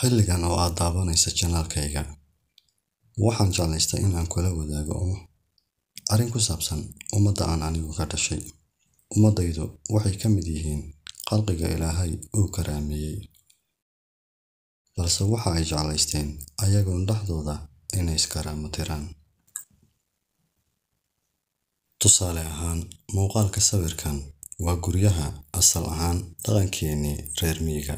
Xilligan oo aad daawanayso channel-kayga, waxaan jeclaystay in aan kula wadaago arrin ku saabsan ummadda aan anigu ka dhashay. Ummaddaydu waxay ka mid yihiin khalqiga Ilaahay uu karaameeyay, balse waxa ay jeclaysteen ayagoon dhexdooda inay is-karaamo tiraan. Tusaale ahaan, muuqaalka sawirkan waa guryaha asal ahaan dhaqankeenii reer miyiga.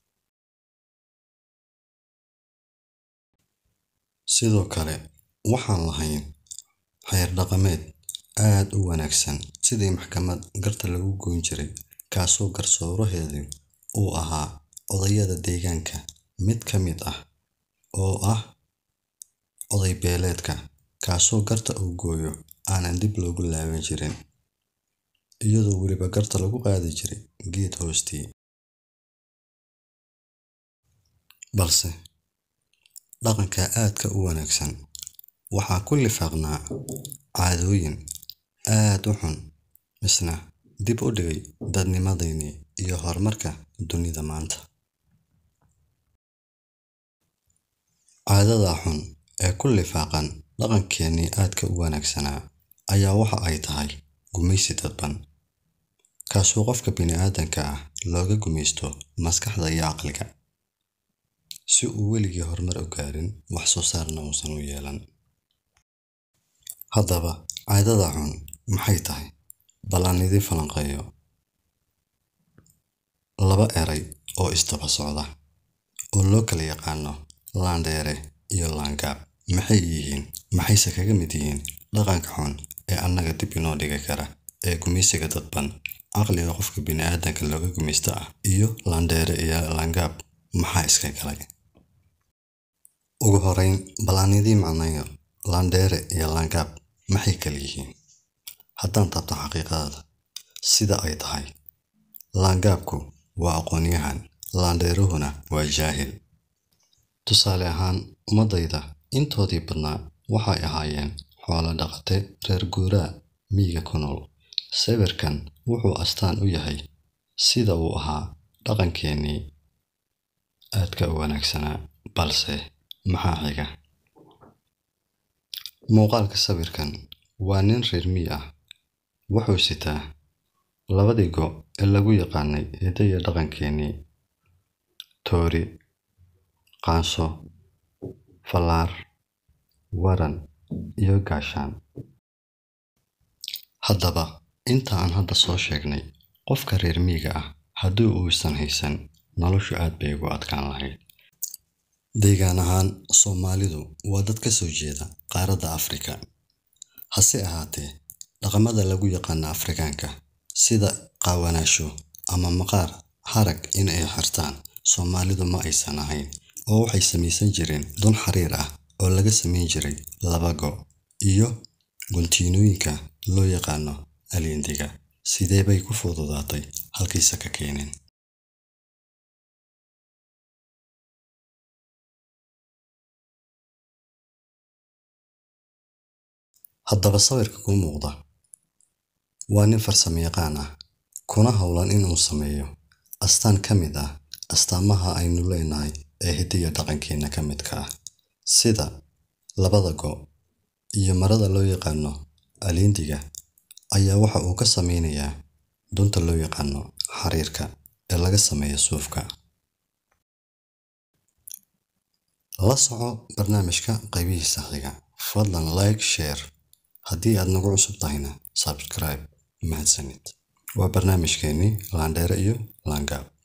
Sidoo kale, waxaan lahayn xeer dhaqameed aad u wanaagsan sidii maxkamad garta lagu goyn jiray, kaasoo garsooraheedu uu ahaa odayada deegaanka mid ka mid ah oo ah oday beeleedka, kaasoo garta uu gooyo aanan dib loogu laaban jirin, iyadoo weliba garta lagu qaadi jiray geed hoostii. Balse dhaqanka aadka u wanaagsan waxaa ku lifaaqnaa caadooyin aad u xun, misna dib u dhigay dadnimadeenii iyo horumarka dunida maanta. Caadada xun ee ku lifaaqan dhaqankeenii aadka u wanaagsanaa ayaa waxa ay tahay gumeysi dadban, kaasoo qofka bini'aadamka ah looga gumeysto maskaxda iyo caqliga, si uu weligii horumar u gaarin, wax soo saarna uusan u yeelan. Haddaba, caadada xun maxay tahay? Bal aan idin falanqeeyo. Laba eray oo is daba socda oo loo kala yaqaanno Landere iyo Langaab maxay yihiin? Maxayse kaga mid yihiin dhaqanka xun ee annaga dib inoo dhigi kara ee gumeysiga dadban, caqliga qofka bini'aadamka looga gumeysto ah, iyo Landere iyo Langaab maxaa iska galay? Ugu horreyn, bal aan idiin macneeyo Landere iyo Langaab maxay kala yihiin. Haddaan taabto xaqiiqada sida ay tahay, Langaabku waa aqoonyahan, Landeruhuna waa jaahil. Tusaale ahaan, ummaddayda intoodii badnaa waxay ahaayeen xoolo dhaqate reer guuraa miyiga ku nool. Sawirkan wuxuu astaan u yahay sida uu ahaa dhaqankeenii aadka u wanaagsanaa. Balse maxaa xiga? Muuqaalka sawirkan waa nin reer miyi ah, wuxuu sitaa labadii go' ee lagu yaqaannay hiddaha iyo dhaqankeenii: toori, qaanso, fallaar, waran iyo gaashaan. Haddaba, inta aan hadda soo sheegnay, qofka reer miyiga ah haddii uusan haysan, noloshu aad bay ugu adkaan lahayd. Deegaan ahaan, Soomaalidu waa dad ka soo jeeda qaaradda Afrika. Hase ahaatee, dhaqamada lagu yaqaan Afrikaanka sida qaawanaansho ama maqaar harag in ay xirtaan, Soomaalidu ma aysan ahayn oo waxay samaysan jireen dun xariir ah oo laga samayn jiray laba go' iyo guntimooyinka loo yaqaan aleendiga. Sidee bay ku fududaatay? Halkayse ka keeneen? Haddaba, sawirka kuu muuqda waa nin farsamayaqaan ah, kuna hawlan in uu sameeyo astaan ka mid ah astaamaha aynu leenahay ee hiddaha iyo dhaqankeena ka midka ah, sida labada go' iyo marada loo yaqaan aleendiga ayaa waxa uu ka sameynayaa dunta loo yaqaan xariirka ee laga sameeyo suufka. La soco barnaamijka qaybihiisa xiga. Fadlan like, share. Haddii aad nagu cusub tahayna, subscribe. Mahadsanid. Waa barnaamijkeenii Landere iyo Langaab.